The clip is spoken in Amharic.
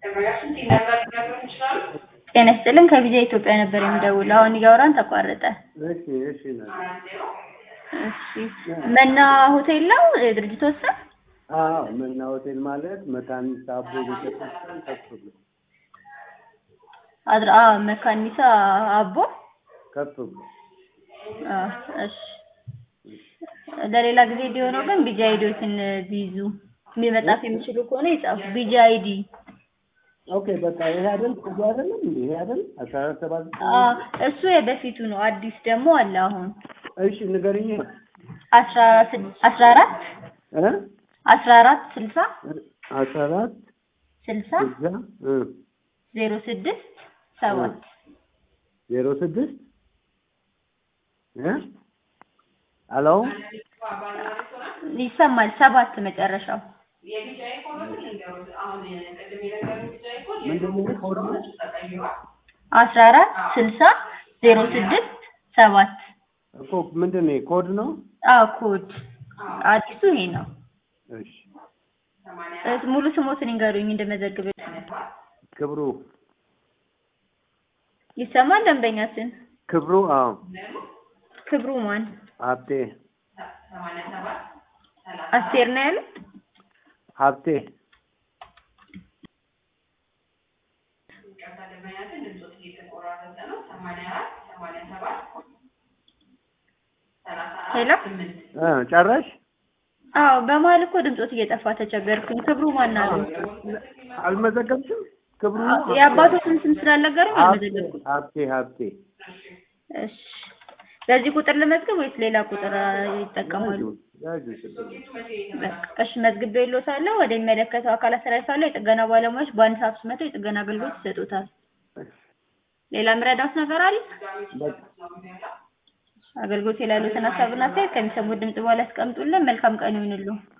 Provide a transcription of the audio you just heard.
ጤና ይስጥልን ከቪዛ ኢትዮጵያ ነበር የምደውለው። አሁን እያወራን ተቋረጠ። እሺ እሺ ነው። እሺ መና ሆቴል ነው የድርጅቱ ስም? አዎ መና ሆቴል ማለት መካኒሳ አቦ ቤተክርስቲያን ከፍ ብሎ አድራ አ መካኒሳ አቦ ከፍ ብሎ አ እሺ ለሌላ ጊዜ እንዲሆነው ግን ቢጂ አይዲዎትን ቢይዙ መጻፍ የሚችሉ ከሆነ ይጻፉ። ቢጂ አይዲ ኦኬ በቃ ይሄ አይደል እዚህ አይደለም እንዴ ይሄ አይደል አስራ አራት ሰባት አ እሱ የበፊቱ ነው። አዲስ ደግሞ አለ አሁን እሺ ንገሪኝ አስራ ስድ- አስራ አራት እ አስራ አራት ስልሳ አስራ አራት ስልሳ እዛ እ ዜሮ ስድስት ሰባት ዜሮ ስድስት እ ሄሎ ይሰማል። ሰባት መጨረሻው ምንድን ነው ኮድ ነው? አስራ አራት ስልሳ ዜሮ ስድስት ሰባት እኮ ምንድን ነው ኮድ ነው? አዎ ኮድ አዲሱ ይሄ ነው። እሺ እስ- ሙሉ ስሞትን ይንገሩኝ እንደመዘግብ ክብሩ ይሰማል። ደንበኛችን ክብሩ አዎ ክብሩ ማን ሀብቴ አስቴር ነው ያሉት። ሀብቴ ሄሎ እ ጨረሽ? አዎ በመሀል እኮ ድምፆት እየጠፋ ተቸገርኩኝ። ክብሩ ማን አሉ? አልመዘገብሽም? ክብሩ የአባቶትን ስም ስላልነገሩኝ ሀብቴ አልመዘገብኩም። ሀብቴ ሀብቴ እሺ በዚህ ቁጥር ልመዝገብ ወይስ ሌላ ቁጥር አ, ይጠቀማሉ? ያዡ ችግር የለም። በቃ እሺ መዝግቤ ይሎታለሁ። ወደሚመለከተው አካል አስተላልፋለሁ። የጥገና ባለሙያዎች በአንድ ሰዓት ውስጥ መጥተው የጥገና አገልግሎት ይሰጡታል። ሌላ ምረዳት ነገር አለ? በቃ አገልግሎት የላሉትን ሀሳብና አስተያየት ከሚሰሙት ድምጽ በኋላ ያስቀምጡልን። መልካም ቀን ይሁንልዎ።